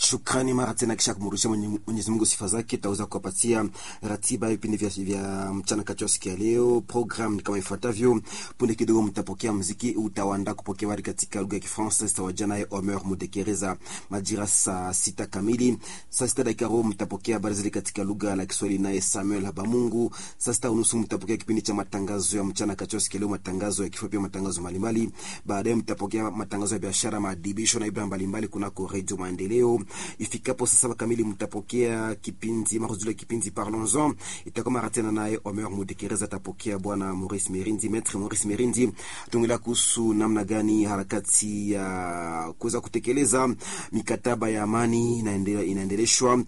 Shukrani mara tena, kisha kumrudishia Mwenyezi Mungu sifa zake. Tutaweza kuwapatia ratiba ya vipindi vya, vya mchana kati ya siku ya leo. Program ni kama ifuatavyo: punde kidogo mtapokea muziki utawaandaa kupokea habari katika lugha ya Kifaransa, zitawajia naye Omer Mudekereza majira saa sita kamili. Saa sita dakika robo mtapokea habari zile katika lugha la Kiswahili naye Samuel Habamungu. Saa sita unusu mtapokea kipindi cha matangazo ya mchana kati ya siku ya leo, matangazo ya kifupi, matangazo mbalimbali. Baadaye mtapokea matangazo ya biashara, maadibisho na ibada mbalimbali kunako Radio Maendeleo. Ifikapo saa saba kamili mtapokea kipindi maruzule kipindi Parlons-en, itakuwa mara tena naye Omer Mudekereza atapokea bwana Maurice Merindi, Maître Maurice Merindi tuongelea kuhusu namna gani harakati ya kuweza kutekeleza mikataba ya amani inaendelea inaendeleshwa,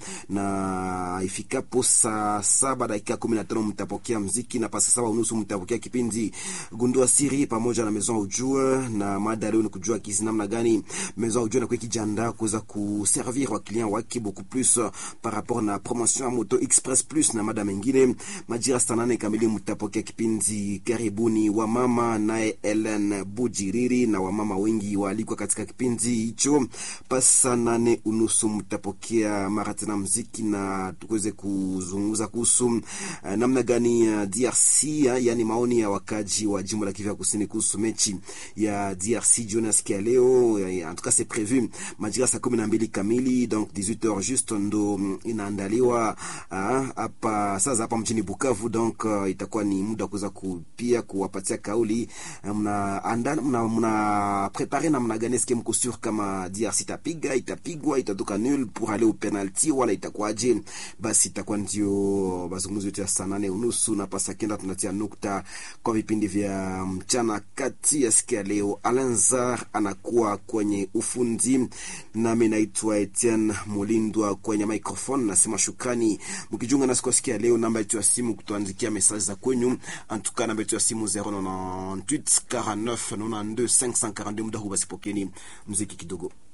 na ifikapo saa saba dakika kumi na tano mtapokea mziki, na pa saa saba unusu mtapokea kipindi gundua siri pamoja na Maison Ujue, na mada leo ni kujua kisi namna gani Maison Ujue nakuwa kijiandaa kuweza kuservir wa client wake beaucoup plus par rapport na promotion ya moto express plus na mada mengine. Majira saa nane kamili mtapokea kipindi karibuni wa mama naye Ellen Bujiriri na wamama wengi waalikwa katika kipindi hicho. Pasa nane unusu mtapokea mara tena mziki na tuweze kuzungumza kuhusu uh, namna gani uh, DRC uh, yani maoni ya wakaji wa jimbo la Kivu Kusini kuhusu mechi ya DRC jioni ya siku ya leo. En tout cas c'est prévu majira saa kumi na mbili kamili donc 18h juste ndo inaandaliwa hapa uh, sasa hapa mjini Bukavu donc uh, itakuwa ni muda kuweza kupia kuwapatia kauli mna anda mna, mna prepare namna gani eske mko sur kama DRC itapiga itapigwa itatoka nul pour aller au penalty wala itakuwaje? Basi itakuwa ndio mazungumzo yetu ya saa nane unusu na pasa kenda tunatia nukta kwa vipindi vya mchana kati ya siku ya leo. Alanzar anakuwa kwenye ufundi, nami naitwa Etienne Mulindwa kwenye microphone. Nasema shukrani mkijiunga nasi kwa siku ya leo. Namba yetu ya simu kutuandikia message za kwenyu, antuka namba yetu ya simu 098 49 92 542. Muda huu basi pokeni muziki kidogo.